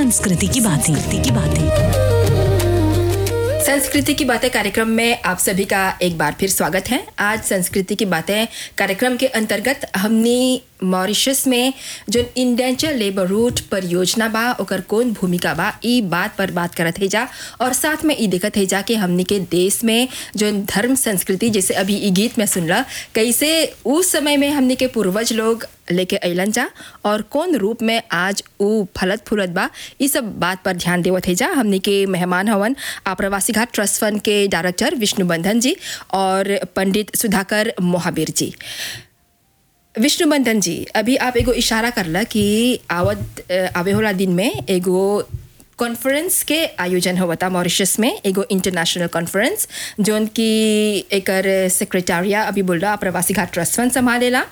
संस्कृति की बातें की बातें संस्कृति की बातें कार्यक्रम में आप सभी का एक बार फिर स्वागत है आज संस्कृति की बातें कार्यक्रम के अंतर्गत हमने मॉरिशस में जो इंडेंचर लेबर रूट परियोजना बा ओकर कौन भूमिका बा ई बात पर बात करत है जा और साथ में ई देखत है जा कि हमने के देश में जो धर्म संस्कृति जैसे अभी ई गीत में सुनला कैसे उस समय में हमने के पूर्वज लोग लेके अलन जा और कौन रूप में आज ऊ फलत फूलत बा ई सब बात पर ध्यान देवत है जा हमने के मेहमान हवन आप्रवासी घाट ट्रस्ट फंड के डायरेक्टर विष्णु बंधन जी और पंडित सुधाकर मोहाबीर जी विष्णु बंधन जी अभी आप एगो इशारा करला कि आवत अ, आवे होला दिन में एगो कॉन्फ्रेंस के आयोजन होता मॉरिशस में एगो इंटरनेशनल कॉन्फ्रेंस जोन की एकर सेक्रेटरिया अभी बोल रहा प्रवासी घाट ट्रस्ट फंड संभालेला